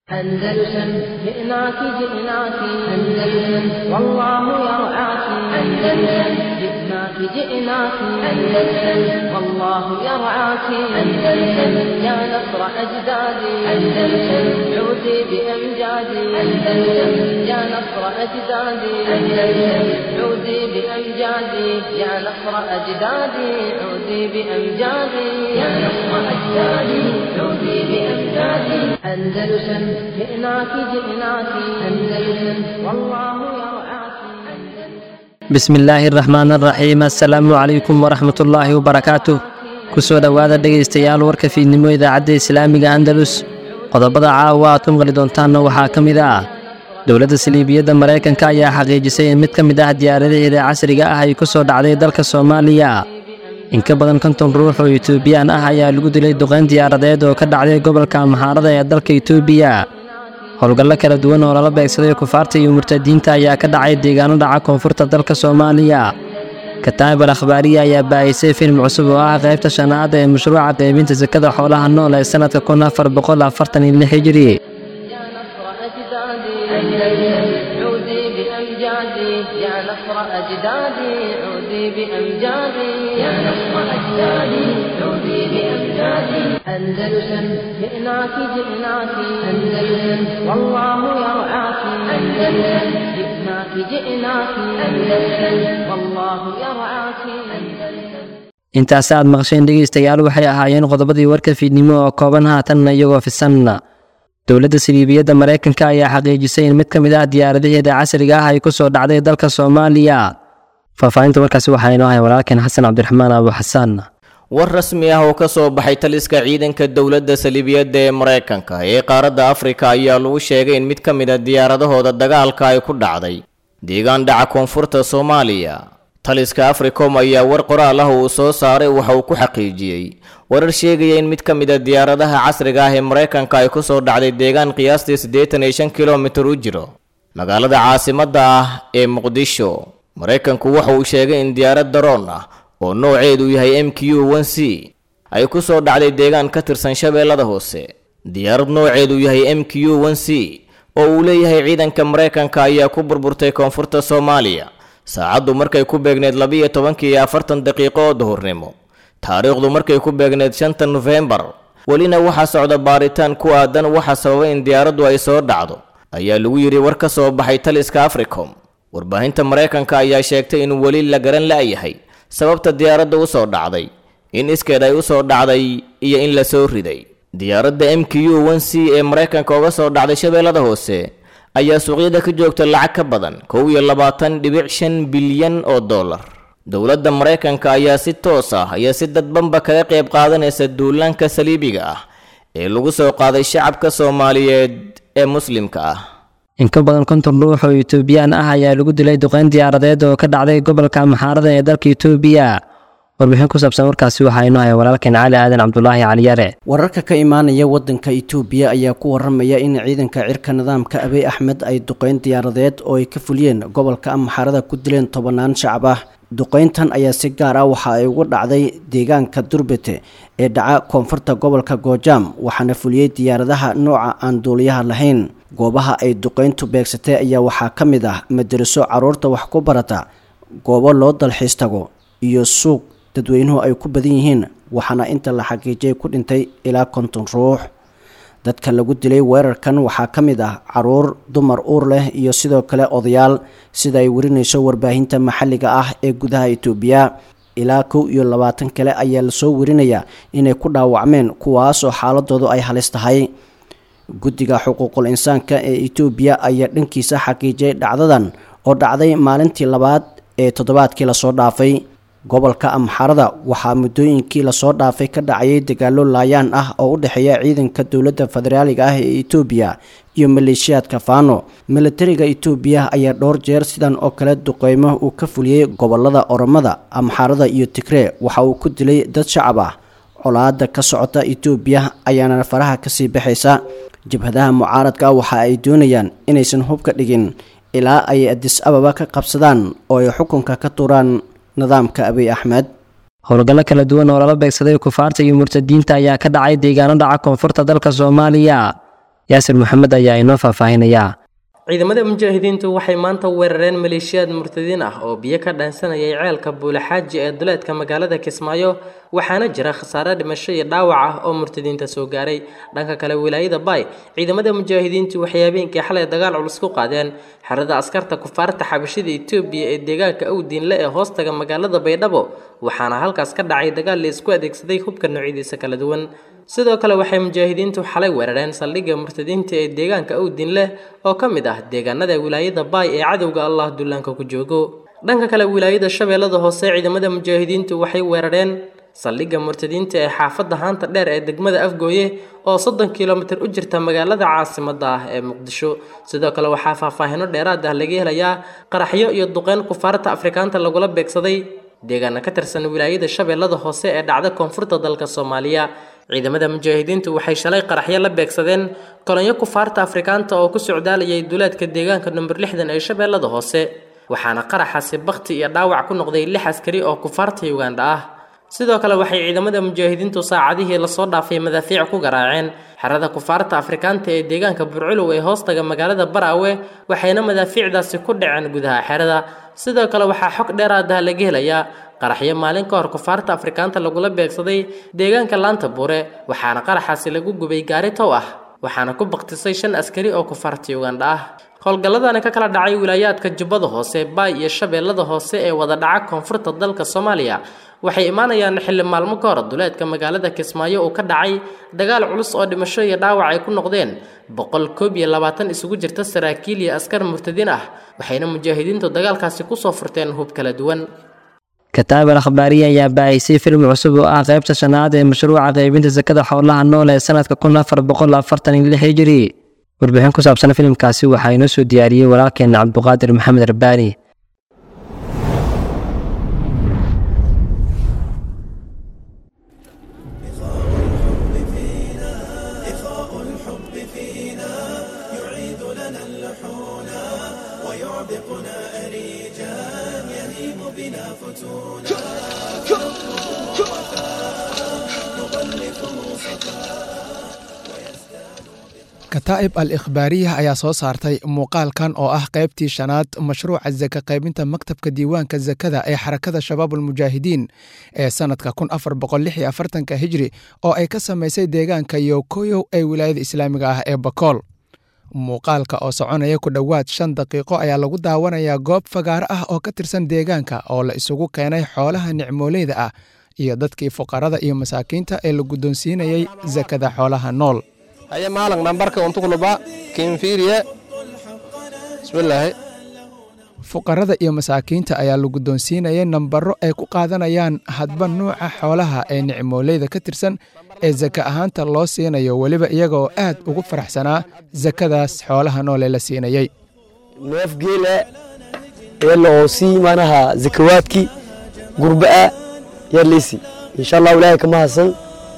أندلسن جئناك جئناك أندلسن والله يرعاك أندلسن جئناك جئناك أندلسن والله يرعاك أندلسن يا نصر أجدادي أندلسن عودي بأمجادي أندلسن يا نصر أجدادي أندلسن عودي بأمجادي يا نصر أجدادي عودي بأمجادي يا نصر أجدادي عودي بأمجادي أندلسن جئناك جئناك أندلسن والله يرعاك bismi illaahi araxmaan araxiim assalaamu calaykum waraxmat ullaahi wabarakaatuh kusoo dhowaada dhegaystayaal warka fiidnimo idaacadda islaamiga andalus qodobada caawa aad ku maqli doontaanna waxaa ka mid ah dowladda saliibiyadda maraykanka ayaa xaqiijisay in mid ka mid ah diyaaradaheeda casriga ah ay ku soo dhacday dalka soomaaliya in ka badan konton ruux oo etoobiyaan ah ayaa lagu dilay duqayn diyaaradeed oo ka dhacday gobolka amxaarada ee dalka etoobiya howlgallo kala duwan oo lala beegsaday kufaarta iyo murtadiinta ayaa ka dhacay deegaano dhaca koonfurta dalka soomaaliya kataab al akhbaariya ayaa baahisay filim cusub oo ah qaybta shanaad ee mashruuca qaybinta sakada xoolaha nool ee sannadka kun afar boqol afartan iyo lix hijiri يا نصر أجدادي أندلسن عودي بأمجادي يا نصر أجدادي عودي بأمجادي يا نصر أجدادي عودي بأمجادي أندلسن جئناك جئناك أندلسن والله يرعاك أندلسن جئناك جئناك أندلسن والله يرعاك أندلسن intaasi aad maqasheen dhegaystayaal waxay ahaayeen qodobadii warka fiidnimo oo kooban haatanna iyagoo fisanna dowladda saliibiyadda maraykanka ayaa xaqiijisay in mid ka mid ah diyaaradaheeda casriga ah ay ku soo dhacday dalka soomaaliya faahfaahinta warkaasi waxaa inoo haya walaalkeen xasan cabdiraxmaan abu xasaan war rasmi ah oo ka soo baxay taliska ciidanka dowladda saliibiyadda ee maraykanka ee qaaradda afrika ayaa lagu sheegay in mid ka mid a diyaaradahooda dagaalka ay ku dhacday deegaan dhaca koonfurta soomaaliya taliska africom ayaa war qoraal ah uu soo saaray waxa uu ku xaqiijiyey warar sheegaya in mid ka mid a diyaaradaha casriga ah ee maraykanka ay ku soo dhacday deegaan qiyaastii siddeetan iyo shan kilomitir u jiro magaalada caasimadda ah ee muqdisho maraykanku waxa uu sheegay in diyaarad daroon ah oo nooceedu yahay m q n c ay ku soo dhacday deegaan ka tirsan shabeellada hoose diyaarad nooceedu yahay m q n c oo uu leeyahay ciidanka maraykanka ayaa ku burburtay koonfurta soomaaliya saacaddu markay ku beegneed labiiyo tobankii iyo afartan daqiiqo oo duhurnimo taariikhdu markay ku beegneed shanta nofembar welina waxaa socda baaritaan ku aadan waxa sababay in diyaaraddu ay soo dhacdo ayaa lagu yidhi war ka soo baxay taliska africom warbaahinta maraykanka ayaa sheegtay in weli la garan la'yahay sababta diyaaradda u soo dhacday in iskeed ay u soo dhacday iyo in la soo riday diyaaradda m q n c ee maraykanka uga soo dhacday shabeellada hoose ayaa suuqyada ka joogta lacag ka badan kow iyo labaatan dhibic shan bilyan oo dollar dowladda maraykanka ayaa si toos ah iyo si dadbanba kaga qayb qaadanaysa duulaanka saliibiga ah ee lagu soo qaaday shacabka soomaaliyeed ee muslimka ah in ka badan konton ruux oo etoobiyaan ah ayaa lagu dilay duqayn diyaaradeed oo ka dhacday gobolka amxaarada ee dalka etoobiya warbixin ku saabsan warkaasi waxaa inoo haya walaalkeen cali aadan cabdulaahi caliyare wararka ka imaanaya wadanka itoobiya ayaa ku waramaya in ciidanka cirka nidaamka abiy axmed ay duqeyn diyaaradeed oo ay ka fuliyeen gobolka amxaarada ku dileen tobanaan shacab ah duqeyntan ayaa si gaar ah waxa ay uga dhacday deegaanka durbete ee dhaca koonfurta gobolka goojaam waxaana fuliyey diyaaradaha nooca aan duuliyaha lahayn goobaha ay duqeyntu beegsatay ayaa waxaa ka mid ah madaraso caruurta wax ku barata goobo loo dalxiis tago iyo suuq dadweynuhu ay ku badan yihiin waxaana inta la xaqiijiyay ku dhintay ilaa konton ruux dadka lagu dilay weerarkan waxaa ka mid ah caruur dumar uur leh iyo sidoo kale odayaal sida ay warinayso warbaahinta maxalliga ah ee gudaha itoobiya ilaa kow iyo labaatan kale ayaa lasoo warinayaa inay ku dhaawacmeen kuwaasoo xaaladoodu ay halis tahay guddiga xuquuqul insaanka ee itoobiya ayaa dhankiisa xaqiijiyay dhacdadan oo dhacday maalintii labaad ee toddobaadkii lasoo dhaafay gobolka amxarada waxaa muddooyinkii lasoo dhaafay ka dhacayay dagaalo laayaan ah oo u dhexeeya ciidanka dowladda federaaliga ah ee itoobiya iyo maleeshiyaadka faano milatariga itoobiya ayaa dhowr jeer sidan oo kale duqeymo uu ka fuliyey gobolada oromada amxarada iyo tigree waxa uu ku dilay dad shacab ah colaada ka socota itoobiya ayaana faraha kasii baxaysa jabhadaha mucaaradka waxa ay doonayaan inaysan hubka dhigin ilaa ay adis ababa ka qabsadaan oo ay xukunka ka tuuraan nidaamka abiy axmed howlgallo kala duwan oo lala beegsaday kufaarta iyo murtadiinta ayaa ka dhacay deegaano dhaca koonfurta dalka soomaaliya yaasir maxamed ayaa inoo faahfaahinayaa ciidamada mujaahidiintu waxay maanta weerareen maleeshiyaad murtadiin ah oo biyo ka dhaansanayay ceelka buulaxaaji ee duleedka magaalada kismaayo waxaana jira khasaare dhimasho iyo dhaawac ah oo murtadiinta soo gaaray dhanka kale wilaayada baay ciidamada mujaahidiintu waxay habeenkii xalay dagaal culus ku qaadeen xerada askarta kufaarta xabashida etoobiya ee deegaanka awdiinle ee hoostaga magaalada baydhabo waxaana halkaas ka dhacay dagaal la isku adeegsaday hubka noocyadiisa kala duwan sidoo kale waxay mujaahidiintu xalay weerareen saldhigga murtadiinta ee deegaanka awdin leh oo ka mid ah deegaanada wilaayada baay ee cadowga allah dullaanka ku joogo dhanka kale wilaayada shabeellada hoose ciidamada mujaahidiintu waxay weerareen saldhigga murtadiinta ee xaafadda haanta dheer ee degmada afgooye oo soddon kilomitir u jirta magaalada caasimadda ah ee muqdisho sidoo kale waxaa faahfaahino dheeraad ah laga helayaa qaraxyo iyo duqeyn kufaarta afrikaanta lagula beegsaday deegaana ka tirsan wilaayada shabeellada hoose ee dhacda koonfurta dalka soomaaliya ciidamada mujaahidiintu waxay shalay qaraxyo la beegsadeen kolonyo kufaarta afrikaanta oo ku socdaalayay duleedka deegaanka number lixdan ee shabeellada hoose waxaana qaraxaasi bakhti iyo dhaawac ku noqday lix askari oo kufaarta ugandha ah sidoo kale waxay ciidamada mujaahidiintu saacadihii lasoo dhaafay madaafiic ku garaaceen xerada kufaarta afrikaanta ee deegaanka burculow ee hoostaga magaalada baraawe waxayna madaafiicdaasi ku dhaceen gudaha xerada sidoo kale waxaa xog dheeraadaha laga helayaa qaraxyo maalin ka hor kufaarta afrikaanta lagula beegsaday deegaanka laanta buure waxaana qaraxaasi lagu gubay gaari tow ah waxaana ku baktisay shan askari oo kufaarta ugandha ah howlgalladani ka kala dhacay wilaayaadka jubbada hoose baay iyo shabeellada hoose ee wada dhaca koonfurta dalka soomaaliya waxay imaanayaan xilli maalmo ka hor duleedka magaalada kismaayo uu ka dhacay dagaal culus oo dhimasho iyo dhaawac ay ku noqdeen boqol koob iyo labaatan isugu jirta saraakiil iyo askar murtadiin ah waxayna mujaahidiintu dagaalkaasi kusoo furteen hub kala duwan kataab al akhbaariya ayaa baahisay filim cusub oo ah qaybta shanaad ee mashruuca qaybinta sakada xoolaha nool ee sanadka kun afar boqol afartan iyo lix hijiri warbixin ku saabsan filimkaasi waxaa inoo soo diyaariyey walaalkeena cabduqaadir maxamed rabbaani kataa'ib al ikhbaariyah ayaa soo saartay muuqaalkan oo ah qaybtii shanaad mashruuca saka qaybinta maktabka diiwaanka sakada ee xarakada shabaabulmujaahidiin ee sannadka kun afar boqol lix iyo afartanka hijri oo ay ka samaysay deegaanka yokoyow ee wilaayada islaamiga ah ee bakool muuqaalka oo soconaya ku dhowaad shan daqiiqo ayaa lagu daawanayaa goob fagaaro ah oo ka tirsan deegaanka oo la isugu keenay xoolaha nicmooleyda ah iyo dadkii fuqarada iyo masaakiinta ee la guddoonsiinayay sakada xoolaha nool haya maalan nambarka untugluba kinfiiriye bismillaahi fuqarada iyo masaakiinta ayaa la guddoonsiinayay nambaro ay ku qaadanayaan hadba nuuca xoolaha ee nicmooleyda ka tirsan ee saka ahaanta loo siinayo weliba iyagaoo aad ugu faraxsanaa sakadaas xoolaha nool ee la siinayey neef geela eela oo sii manaha zakawaadkii gurba'a yarliisi insha allahu ilaahay kama hasan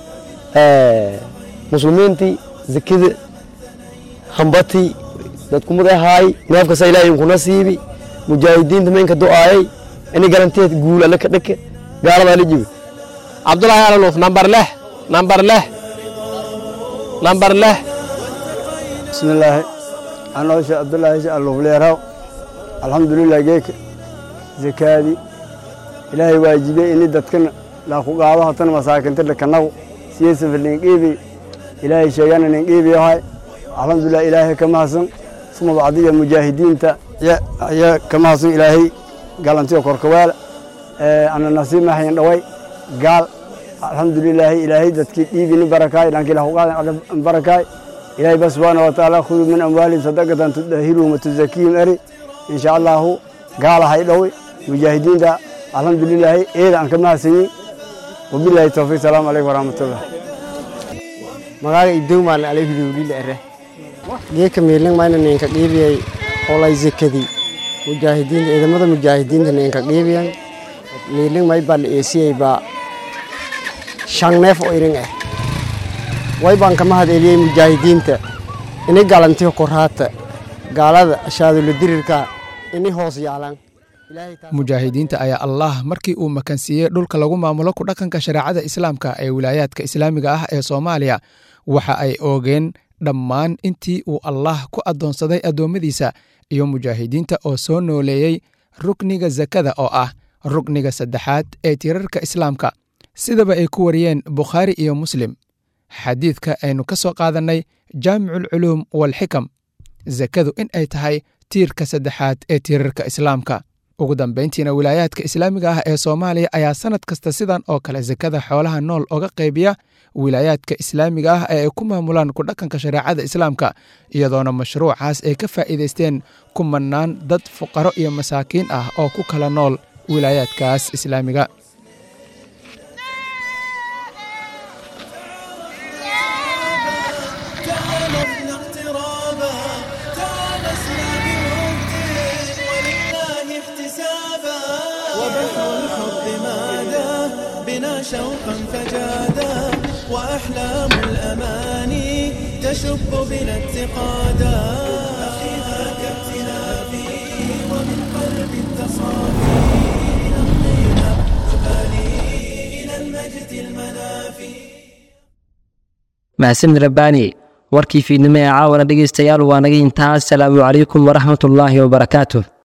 muslimiintii zakada hambatii dadkumada haay neefkasa ilaahay inkuna siibi mujaahidiinta maynka do'aayay ini garanteed guul alle ka dhake gaaladaa la jibi cabdulahi alanuuf nambar leh nambar leh nambar leh bismillaahi anoo sheekh cabdullaahi sheekh alluufleeraw alxamdulilah geeka zakaadii ilaahay waajibiyey ini dadkana laaku qaado hatana masaakinta dhakanagu siyeysafa ninqiibi ilaahay sheegana ninqiibiyahay alxamdulilah ilaahay ka mahadsan suma bacdiya mujaahidiinta ya ka mahadsan ilaahay galantiyo korkawaala ana nasiib mahayn dhaway gaal alxamdulilaahi ilaahay dadkii dhiibini barakaay dhankii lahu qaadan barakaay ilaahay ba subxaana wa tacaala khuduu min amwaalihim sadaqatan tudahiruhum watuzakiihim eri insha allahu gaalahay dhaway mujaahidiinta alxamdulilaahi eeda aan ka mahadsanyin wabilaahi towfiiq salaamu calaykum waraxmatullah magaaga idowmaan alayhudowlila ere geeka miilin mayna ninka qiibiyay olay zekadii mujaahidiinta ciidamada mujaahidiinta ninka qiibiyan miilin may baa la eesiyey baa shan neef oo irin ah way baan kama hadeeliyey mujaahidiinta ini galantiyo koraata gaalada shaadula dirirka ini hoos yaalan mujaahidiinta ayaa allah markii uu makansiiyey dhulka lagu maamulo ku dhaqanka shareecada islaamka ee wilaayaadka islaamiga ah ee soomaaliya waxa ay oogeen dhammaan intii uu allaah ku addoonsaday addoommadiisa iyo mujaahidiinta oo soo nooleeyey rukniga sakada oo ah rukniga saddexaad ee tirarka islaamka sidaba ay ku wariyeen bukhaari iyo muslim xadiidka aynu ka soo qaadannay jaamiculculuum walxikam sakadu in ay tahay tiirka saddexaad ee tiirarka islaamka ugu dambayntiina wilaayaadka islaamiga ah ee soomaaliya ayaa sannad kasta sidan oo kale sakada xoolaha nool oga qaybiya wilaayaadka islaamiga ah ee ay ku maamulaan ku dhaqanka shareecada islaamka iyadoona mashruucaas ay ka faa'iidaysteen kumanaan dad fuqaro iyo masaakiin ah oo ku kala nool wilaayaadkaas islaamiga شوقا فجادا وأحلام الأماني تشب بنا اتقادا أخيها كابتلافي ومن قلب التصافي نمضينا نبالي إلى المجد المنافي mahadsanid rabbaani warkii fiidnimo ee caawana dhegaystayaal waa naga intaa asalaamu calaykum waraxmatullaahi wabarakaatuh